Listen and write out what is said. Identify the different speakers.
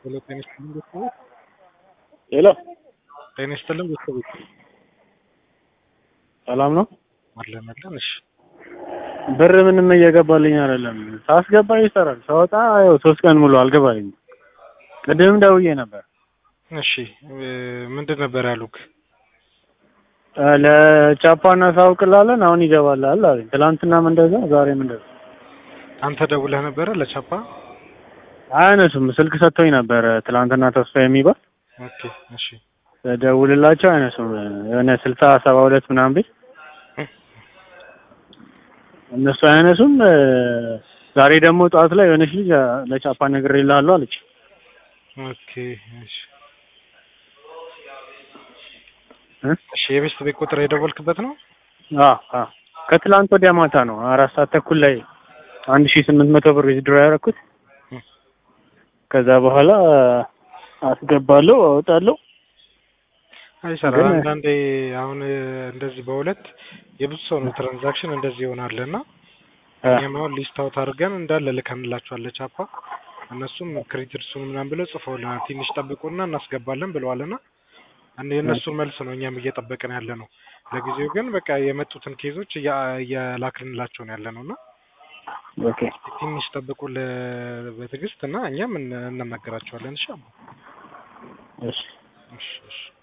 Speaker 1: ሄሎ ጤና ይስጥልኝ ቤተሰቦች
Speaker 2: ሄሎ
Speaker 1: ጤና ይስጥልኝ ቤተሰቦች
Speaker 2: ሰላም ነው?
Speaker 1: አለን አለን እሺ
Speaker 2: ብር ምንም እየገባልኝ አይደለም። ሳስገባ ይሰራል፣ ሳወጣ ያው ሶስት ቀን ሙሉ አልገባልኝም። ቅድምም ደውዬ ነበር
Speaker 1: እሺ እ ምንድን ነበር ያሉክ
Speaker 2: እ ለቻፓ እናሳውቅላለን አሁን ይገባላል አለኝ። ትናንትናም እንደዛ ዛሬም እንደዛ።
Speaker 1: አንተ ደውለህ ነበረ ለቻፓ
Speaker 2: አያነሱም። ስልክ ሰጥቶኝ ነበረ ትናንትና ተስፋ የሚባል
Speaker 1: ኦኬ እሺ
Speaker 2: ደውልላቸው አያነሱም። የሆነ ስልሳ ሰባ ሁለት ምናምን ቤት እነሱ አያነሱም። እ ዛሬ ደግሞ ጠዋት ላይ የሆነች ልጅ እ ለቻፓ ነግሬልሃለሁ አለች።
Speaker 1: ኦኬ እሺ
Speaker 2: እ
Speaker 1: እሺ የቤስት ቤት ቁጥር የደወልክበት ነው
Speaker 2: አ አ ከትላንት ወዲያ ማታ ነው አራት ሰዓት ተኩል ላይ አንድ ሺህ ስምንት መቶ ብር ዊዝድሮ ያደረኩት።
Speaker 1: እ
Speaker 2: ከዛ በኋላ አስገባለሁ አወጣለሁ።
Speaker 1: አይሰራ
Speaker 2: ግን-
Speaker 1: አንዳንዴ አሁን እ እንደዚህ በሁለት የብዙ ሰው ነው ትራንዛክሽን እንደዚህ ይሆናል እና
Speaker 2: አ
Speaker 1: እኛም አሁን ሊስት አውት አድርገን እንዳለ ልከንላቸዋል ለቻፓ እነሱም ክሬዲትሱን ምናምን ብለው ጽፈውልናል። ትንሽ ጠብቁና እናስገባለን ብለዋልና አንድ የእነሱን መልስ ነው እኛም እየጠበቅን ያለ ነው። ለጊዜው ግን በቃ የመጡትን ኬዞች እያ- እየላክንላቸው ነው ያለ ነው እና
Speaker 2: ኦኬ
Speaker 1: ትንሽ ጠብቁ ለ- በትዕግስት እና እኛም እን- እንነግራቸዋለን። እሺ አባ።
Speaker 2: እሺ
Speaker 1: እሺ እሺ